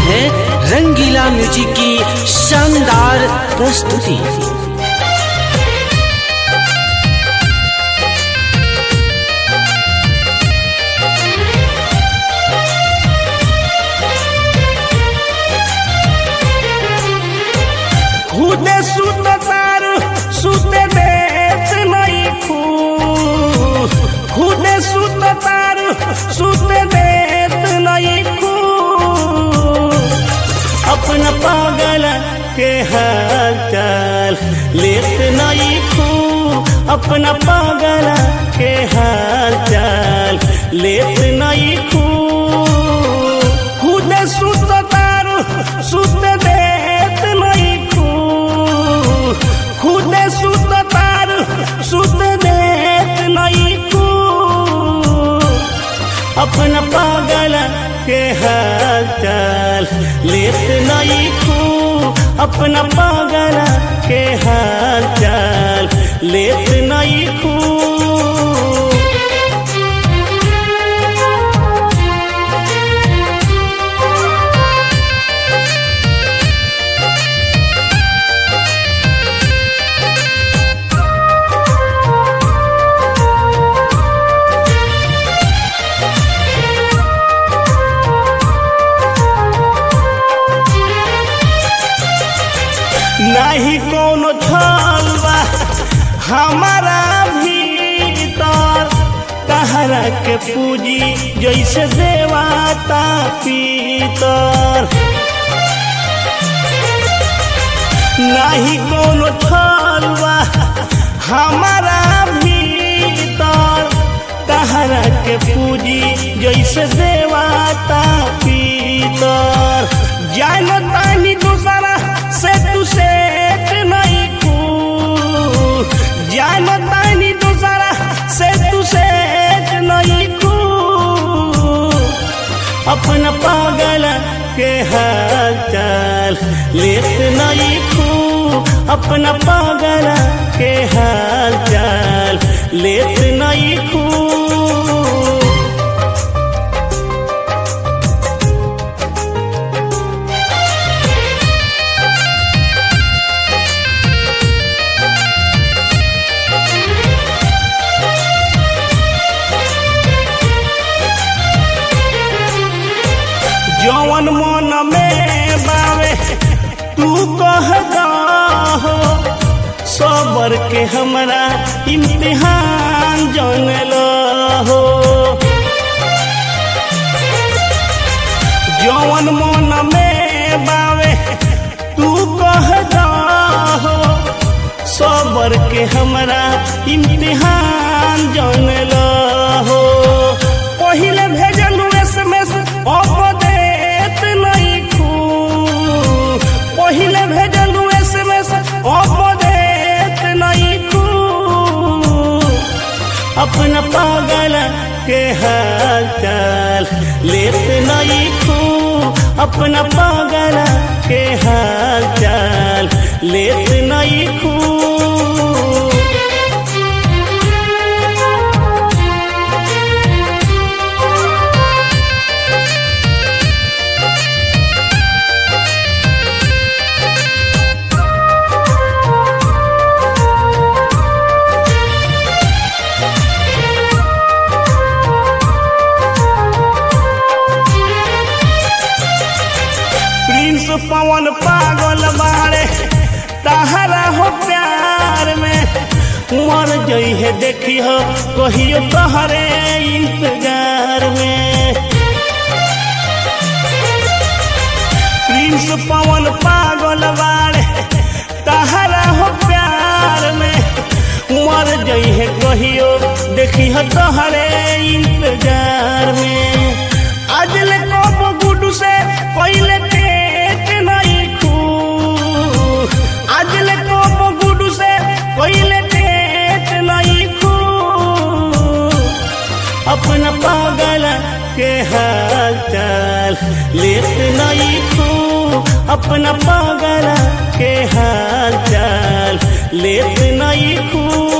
है रंगीला म्यूजिक की शानदार प्रस्तुति खुदे सुत तारू सुते देत नहीं खू खुदे सुत तारू सुते देत नहीं खू अपना पागल के हाल चाल लेत नहीं खू अपना पागल के हाल चाल लेत नहीं खू खुदे सुत तारू सुत देत नहीं खू खुदे सुत तारू सुत देत नहीं खू अपना पागल के हाल चाल लेत नहीं खू अपना पागल के हाल चाल लेत नहीं खू नहीं कोनो छलवा हमारा भीतर कहरा के पूजी जैसे देवाता पीतर नहीं कोनो छलवा हमारा भीतर कहरा के पूजी जैसे देवाता पीतर जानतानी दूसरा से तू सेठ नहीं खू जानतानी दूसरा से तू सेठ नहीं खू अपना पागल के हाल चाल लेत नहीं खू अपना पागल के हाल चाल लेत नहीं खू जौन मन में बावे तू कह हो सबर के हमरा इम्तिहान जन हो जौन मन में बावे तू कह हो सबर के हमरा इम्तिहान जन हो पहिले भेजल एसएमएस अपडेट नहीं खू पहिले भेजल एसएमएस अपडेट नहीं खू अपना पागल के हाल चाल लेत नहीं खू अपना पागल के हाल चाल लेत नहीं खू प्रिंस पवन पागल बाड़े तहरा हो प्यार में मर जई है देखी हो कहियो तहरे इंतजार में प्रिंस पवन पागल बाड़े तहरा हो प्यार में मर जई है कहियो देखी हो तहरे इंतजार में आज ले कब गुडू से पहले टेक नहीं खू आज ले कब गुडू से पहले टेक नहीं खू अपना पागल के हाल चाल लेत नहीं खू अपना पागल के हाल चाल लेत नहीं खू